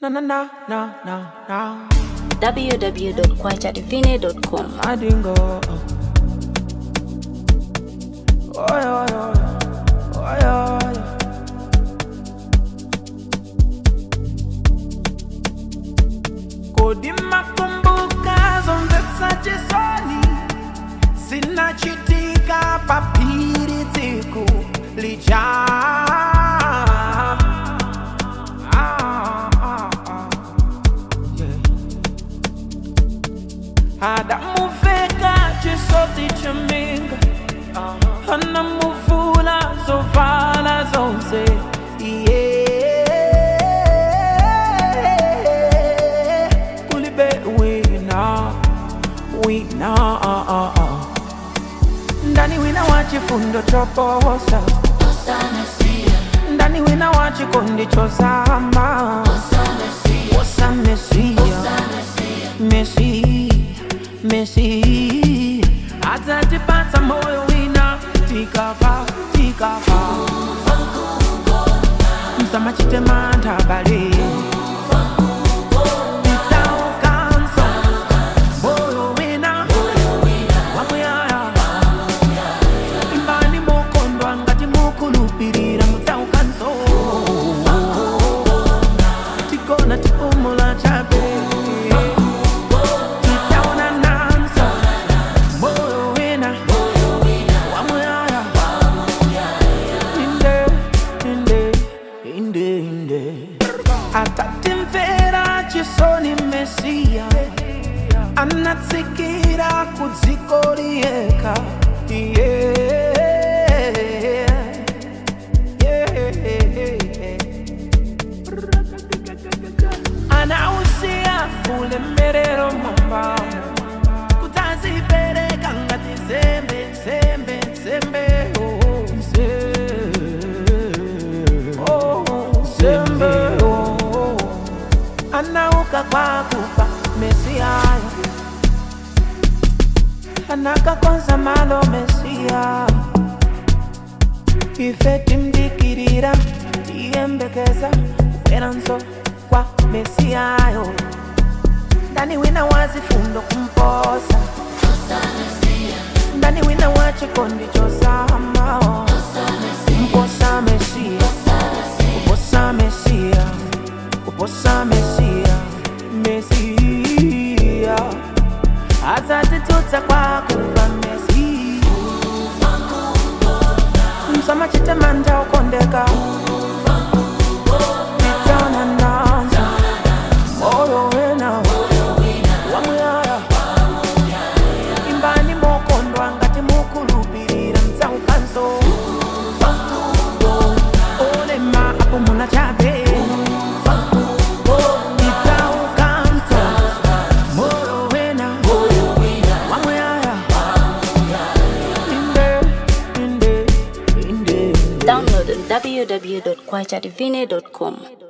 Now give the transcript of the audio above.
Na na na na na na. www.kwachadivine.com. I didn't go. Oh yeah, yeah, yeah. Oh yeah, yeah. Kodi makumbuka zonse chisoni zinachitika papiri tsiku lija Ah, ah, ah. Yeah. adamuveka chisoti chaminga anamuvula zovala zonse yeah. kulibe wina wina ah, ah, ah. ndani wina wa chifundo choposa ndani wina wa chikondi chosama wosa mesia mesi mesi atatipata moyo wina tikafa tikafa msamachitema bale Nitaukanso, moyo wina, wamuyaya. Imbani mukondwa ngati mukulupirira mutaukanso tikona tipumula chabe titaona nanso moyo wina wamuyaya inde inde inde inde atatimvera chisoni mesiya anatsikira kudziko liyekha yeah. yeah. anausia ulemerero mwambamo kutazipereka ngati nsembe nsembe nsembe oh, nse- oh, nsembe oh. anauka kwa kufa mesiaya anakakonza malo mesia ife timdikirira tiyembekeza kuperanso kwa mesiyayo ndani wina wazifundo kumposa ndani wina wa chikondi chosama kumposa mesia kuposa mesia kuposa mesia mesia azatitutsa kwa kuva mesi msamachitema ukondeka Nitaona nanza moyo wena wamuyaya imbani mokondwa ngati mukulupirira mtsaukanso olema apo muna chabe Nitsaukanso moyo wena wamuyaya inde inde inde Download on www.kwachadivine.com.